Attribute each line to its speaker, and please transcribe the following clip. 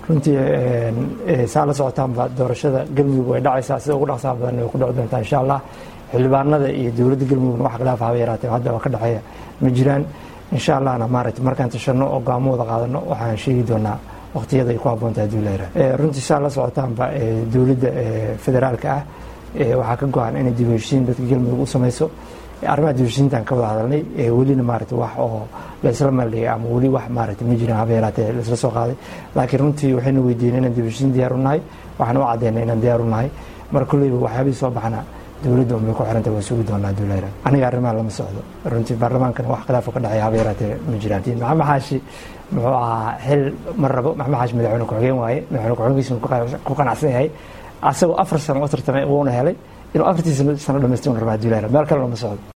Speaker 1: runtii saa la socotaanba doorashada galmudug way dhacaysaa sida ugu dhaqsaha badan way ku dhici doontaa insha allah xildhibaanada iyo dowladda galmudugna wax khilaaf haba yaraatee hadda waa ka dhexeeya ma jiraan insha allahna maaragtay markaan tashano oo go'aamo wada qaadano waxaan sheegi doonaa waqtiyada ay ku habboontahay haddii la yidhaha runtii saa la socotaanba dowladda federaalka ah waxaa ka go-an inay dib u heshiin dadka galmudug u samayso arrimaha dib u heshiintaan ka wada hadalnay welina maaragtay wax oo la isla maldhigay ama weli wax maaragtay ma jiraan haba yaraatee la isla soo qaaday laakiin runtii waxayna weydiinay inaan dib u heshiin diyaar u nahay waxaan u caddaynay inaan diyaar u nahay mar kolleyba waxyaabihii soo baxna dowladda unbay ku xiranta waa sugi doonaa haddii la yidhaha aniga arrimaha lama socdo runtii baarlamaankana wax khilaafo ka dhexeeya haba yaraatee ma jiraan maxamed xaashi muxuu ahaa xil ma rabo maxamed xaashi madaxweyne ku-xigeen waaye madaxweyne ku-xigeenkiisuna ku qanacsan yahay asagoo afar sano u tartamay wuuna helay inuu afartii sano dhamaystir rabaa haddii la yidhaha meel kale lama socdo